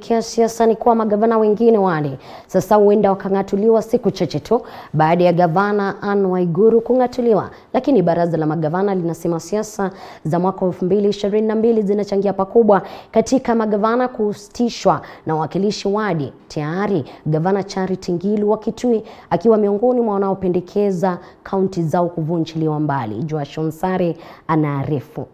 Kia siasa ni kuwa magavana wengine wale sasa huenda wakang'atuliwa siku chache tu baada ya gavana Anne Waiguru kung'atuliwa, lakini baraza la magavana linasema siasa za mwaka 2022 zinachangia pakubwa katika magavana kusitishwa na wawakilishi wadi. Tayari gavana Charity Ngilu wa Kitui akiwa miongoni mwa wanaopendekeza kaunti zao kuvunjiliwa mbali. Joash Onsare anaarifu.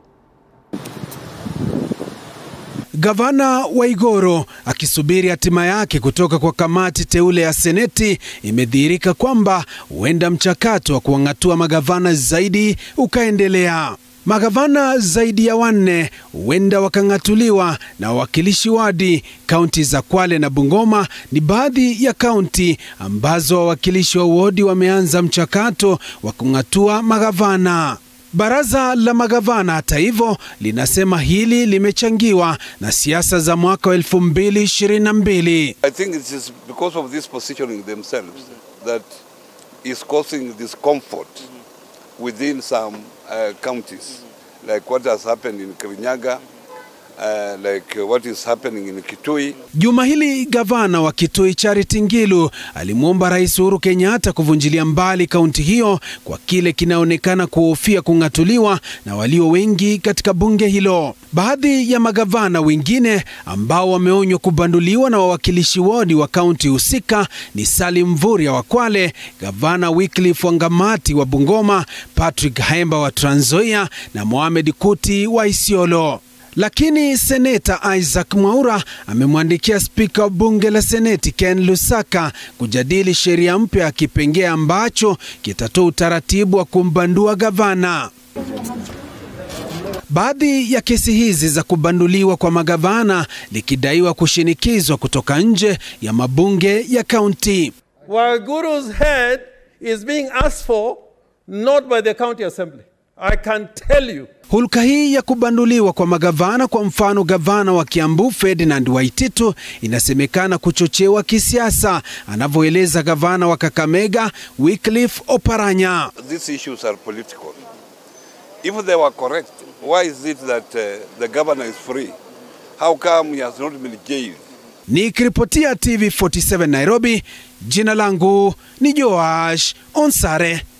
Gavana Waiguru akisubiri hatima yake kutoka kwa kamati teule ya Seneti, imedhihirika kwamba huenda mchakato wa kuwang'atua magavana zaidi ukaendelea. Magavana zaidi ya wanne huenda wakang'atuliwa na wawakilishi wadi. Kaunti za Kwale na Bungoma ni baadhi ya kaunti ambazo wawakilishi wa wodi wameanza mchakato wa kung'atua magavana. Baraza la magavana hata hivyo linasema hili limechangiwa na siasa za mwaka wa 2022. I think it is because of this positioning themselves that is causing discomfort within some uh, counties, like what has happened in Kirinyaga, uh, like uh, what is happening in Kitui. Juma hili gavana wa Kitui Charity Ngilu alimwomba Rais Uhuru Kenyatta kuvunjilia mbali kaunti hiyo kwa kile kinaonekana kuhofia kung'atuliwa na walio wengi katika bunge hilo. Baadhi ya magavana wengine ambao wameonywa kubanduliwa na wawakilishi wodi wa kaunti husika ni Salim Mvurya wa Kwale, gavana Wycliffe Wangamati wa Bungoma, Patrick Haemba wa Trans Nzoia na Mohamed Kuti wa Isiolo. Lakini seneta Isaac Mwaura amemwandikia spika wa bunge la seneti Ken Lusaka kujadili sheria mpya ya kipengee ambacho kitatoa utaratibu wa kumbandua gavana. Baadhi ya kesi hizi za kubanduliwa kwa magavana likidaiwa kushinikizwa kutoka nje ya mabunge ya kaunti. Waiguru's head is being asked for not by the county assembly. I can tell you. Hulka hii ya kubanduliwa kwa magavana, kwa mfano gavana wa Kiambu Ferdinand Waititu, inasemekana kuchochewa kisiasa, anavyoeleza gavana wa Kakamega Wycliffe Oparanya. These issues are political. If they were correct, why is it that uh, the governor is free? How come he has not been jailed? Nikiripotia TV 47 Nairobi, jina langu ni Joash Onsare.